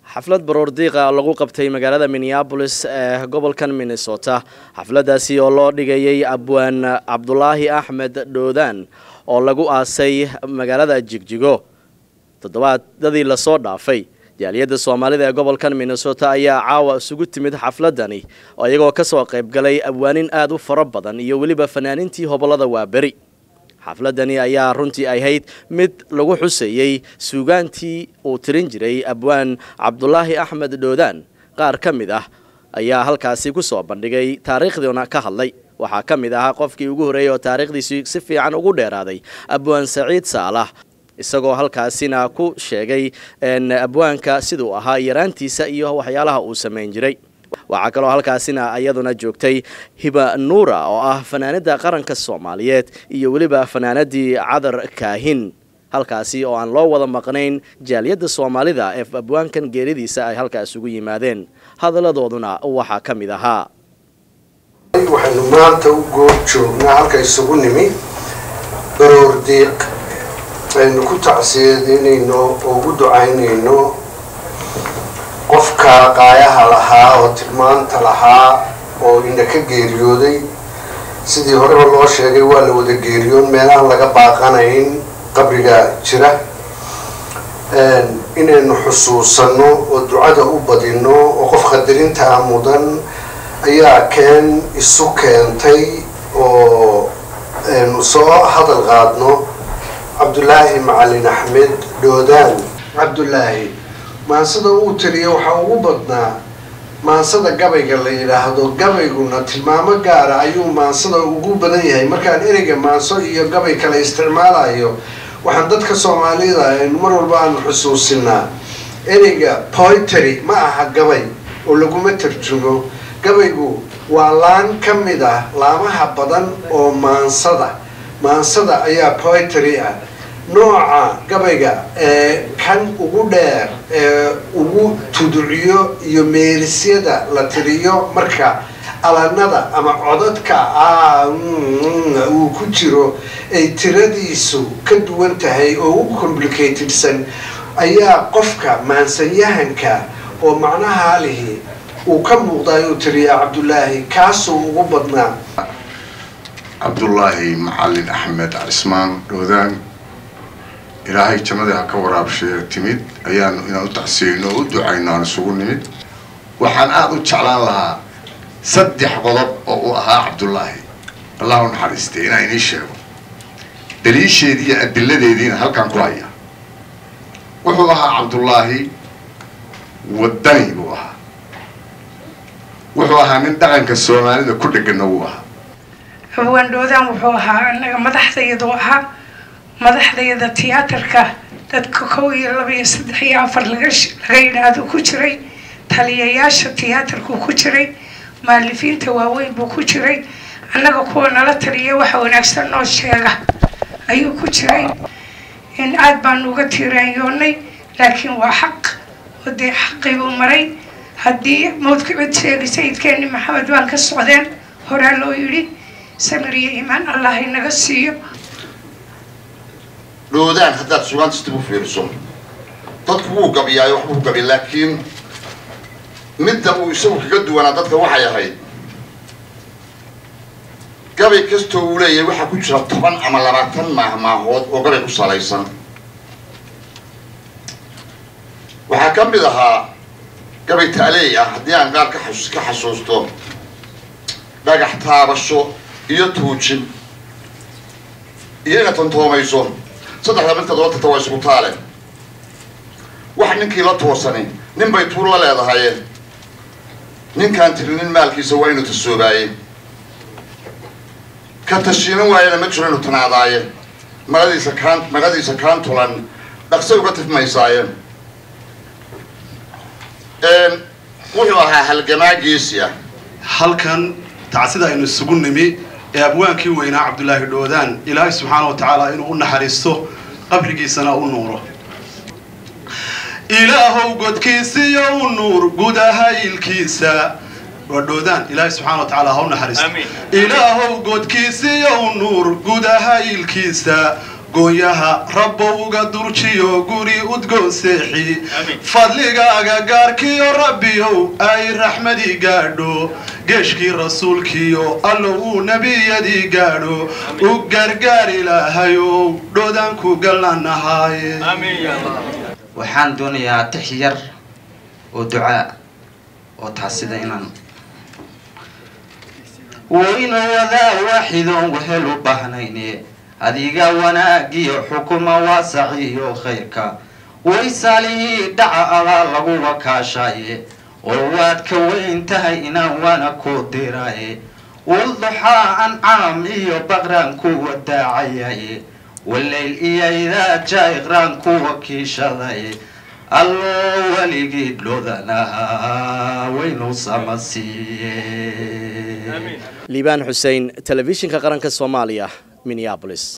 xaflad baroor diiqa lagu qabtay magaalada minneabolis ee gobolkan minnesota xafladaasi oo loo dhigayay abwaan cabdulaahi axmed dhoodaan oo lagu aasay magaalada jigjigo toddobaadadii lasoo dhaafay jaaliyadda soomaalida ee gobolkan minnesota ayaa caawa isugu timid xafladani iyagoo kasoo qaybgalay abwaanin aada u fara badan iyo weliba fanaanintii hobolada waaberi xafladani ayaa runtii ahayd mid lagu xuseeyey suugaantii uu tirin jiray abwaan cabdulaahi axmed dhoodaan qaar ka mid ah ayaa halkaasi ku soo bandhigay taariikhdiina ka hadlay waxaa ka mid ahaa qofkii ugu horreeyey oo taariikhdiisi si fiican ugu dheeraaday abwaan saciid saalax isagoo halkaasina ku sheegay abwaanka siduu ahaa yaraantiisa iyo waxyaalaha uu samayn jiray waxaa kaloo halkaasina iyaduna joogtay hiba nuura oo ah fanaanada qaranka soomaaliyeed iyo weliba fanaanadii cadar kaahin halkaasi oo aan loo wada maqnayn jaaliyadda soomaalida ee abwaankan geeridiisa ay halkaas ugu yimaadeen hadalladooduna waxaa ka mid ahaa waxaynu maanta u goob joognaa halka isugu nimi baroor diiq aynu ku tacsiyadeynayno oo ugu ducaynayno qofka qaayaha lahaa oo tilmaanta lahaa oo ina ka geeriyooday sidii horeba loo sheegay waa la wada geeriyoon meelahan laga baaqanayn qabriga jira inaynu xusuusanno oo ducada u badino oo qof qadarintaa mudan ayaa keen isu keentay oo aynu soo hadal qaadno cabdulaahi macalin axmed dhoodaan cabdulaahi maansada uu tiriya waxaa ugu badnaa maansada gabayga la yidhaahdo gabayguna tilmaamo gaara ayuu maansada ugu badan yahay markaan ereyga maanso iyo gabay kale isticmaalayo waxaan dadka soomaalida aynu mar walba aanu xusuusinaa ereyga poitry ma aha gabay oo laguma tarjumo gabaygu waa laan ka mid ah laamaha badan oo maansada maansada ayaa poitry ah nooca gabayga ee kan ugu dheer ee ugu tuduciyo iyo meerisyada la tiriyo marka alanada ama codadka uu ku jiro ay tiradiisu ka duwan tahay oo ugu complicatedsan ayaa qofka maansanyahanka oo macnaha lihi uu ka muuqdaay uu tiriyaa cabdulaahi kaasuu ugu badnaa cabdulaahi macalin axmed cismaan dhoodaan ilaahay jannadii ha ka waraabshee timid ayaanu inaan u tacsiyeyno oo u ducayno aan isugu nimid waxaan aada u jeclaan lahaa saddex qodob oo uu ahaa cabdullaahi allah u naxariistay inaan inii sheego daliisheedii iyo adiladeediina halkaan ku haya wuxuu ahaa cabdullaahi wadani buu ahaa wuxuu ahaa nin dhaqanka soomaalida ku dheganna wuu ahaa abwaandhoodaan wuxuu ahaa anaga madaxdayadu ahaa madaxdayada tiyaatarka dadka kow iyo laba iyo saddex iyo afar laga laga yidhaahdo ku jiray taliyayaasha tiyaatarku ku jiray maalifiinta waaweyn buu ku jiray annaga kuwa nala taliya waxa wanaagsan noo sheega ayuu ku jiray in aad baanu uga tiiraanyoonay laakiin waa xaq oo dee xaqii buu maray haddii mawdka cid sheegay sayidkeeni maxamed baan ka socdeen horaa loo yidhi samir iyo iimaan allah inaga siiyo dhoodaan haddaad sugaantista u fiiriso dadku wuu gabiyaayo waxbuu gabiy laakiin midda uu isagu kaga duwanaa dadka waxay ahayd gabay kastoo uu leeyahay waxaa ku jira toban ama labaatan maahmaahood oo gabay ku salaysan waxaa ka mid ahaa gabay taaleey ah haddii aan qaar ka xas ka xasuusto dhagax taabasho iyo tuujin iyo inaad tantoomayso saddexda midka daba tagta waa isugu taale wax ninkii la toosani nin bay tuur la leedahaye ninkaan tirinin maalkiisa waa inuu tasoobaaye ka tashiinan waayana ma jiro inuu tanaadaaye maradiisa kaan maradiisa kaan tulan dhaqsay uga tifmaysaaye wuxuu ahaa halgamaagiisi ah halkan tacsida aynu isugu nimi ee abwaankii weynaa cabdulaahi dhoodaan ilaahay subxaana wa tacaala inuu u naxariisto qabrigiisana u nuuro ilaahow godkiisiyo u nuur gudaha ilkiisa waa dhoodaan ilaahay subxana wa tacaala ha u naxariisto ilaahow godkiisiyo u nuur gudaha ilkiisa gooyaha rabbowga durjiyo guri udgoon seexi fadligaaga gaarkiyo rabbiyow ay raxmadii gaadho geeshkii rasuulkiyo allo uu nebiyadii gaadho u gargaar ilaahayow dhoodaan ku galnanahaaye waxaan doonayaa tix yar oo ducaa oo taasida inaan waynu wadaa waaxidoon wehel u baahnayne adiga wanaagiyo xukuma waasaciyo khayrka way saalihii dhaca adaa lagu wakaashaye oo waad ka weyn tahay inaan waana ku diraye walduxaa ancaam iyo baqraan ku wadaacayaye wallayl iyo idaa jaiqraan ku wakiishadaye allo weligii dhoodanaha waynu samasiiye liibaan xuseen telefishinka qaranka soomaaliya minneabolis